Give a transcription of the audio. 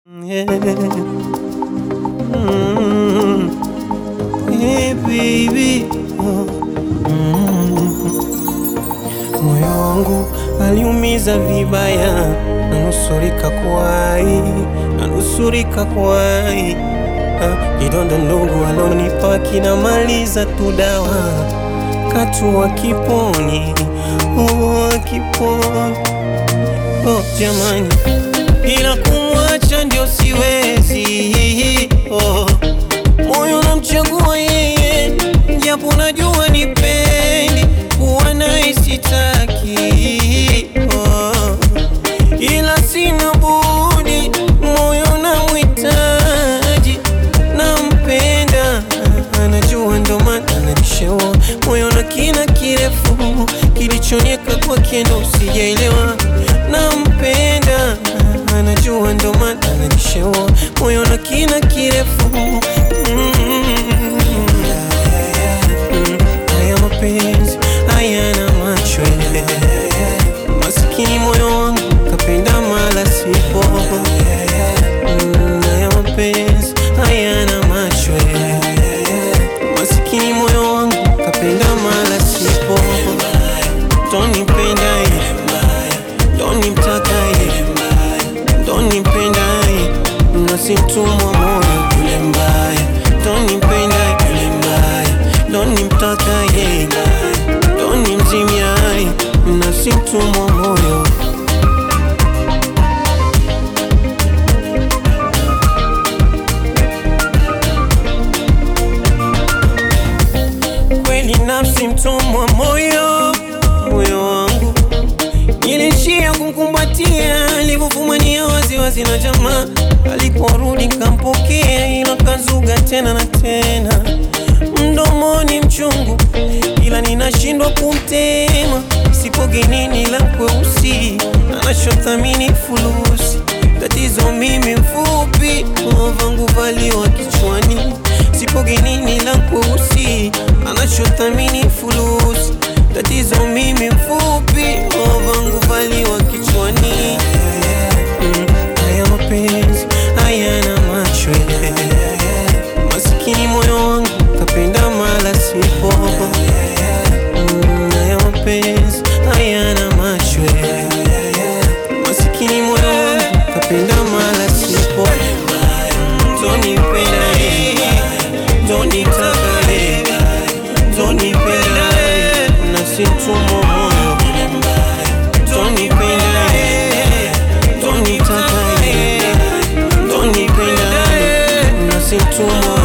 Yeah. Mm. Hey baby. Oh. Mm. Moyo wangu aliumiza vibaya, nanusurika kwai, nanusurika kwai. Ah, Kidonda ndogo alonipa kinamaliza tu dawa, katu akiponi, oh, akiponi Oh, jamani, ila kumwacha ndio siwezi. Oh, moyo namchagua yeye, japo najua nipendi kuwa naye sitaki. Oh, ila sina budi, moyo namhitaji, nampenda, anajua ndo maana ananishewa moyo na kina kirefu kilichonieka kwake ndo sijaelewa, nampenda, anajua ndo maana ananishewa moyo na kina kirefu mm. Mm, haya mapenzi hayana macho masikini moyo wangu kapenda mala sipo Mm, haya mapenzi hayana macho masikini moyo wangu kapenda mala sipo tonipenda tonimtaka tonipenda nasimtumwa moyo yule mbaya tonipenda yule mbaya tonimtaka tonimzimia nasimtumwa moyo kweli nafsi mtumwa moyo moyo wangu nilishia kumkumbatia alivyofumania waziwazi na jamaa aliporudi kampokea ila kazuga tena na tena mdomoni mchungu ila ninashindwa kumtema sipogenini la kweusi anachothamini fulusi tatizo mimi mfupi vangu valiwa kichwani sipogenini la kweusi anachothamini fulusi tatizo mimi mfupi vangu valiwa kichwani Mm, haya mapenzi hayana macho masikini moyo wangu kapenda mala sipo Mm, haya mapenzi hayana macho masikini moyo wangu kapenda mala sipo tonipenda tonitaka tonipenda nasimtumo moyo tonipenda tonitaka tonipenda nasimtumo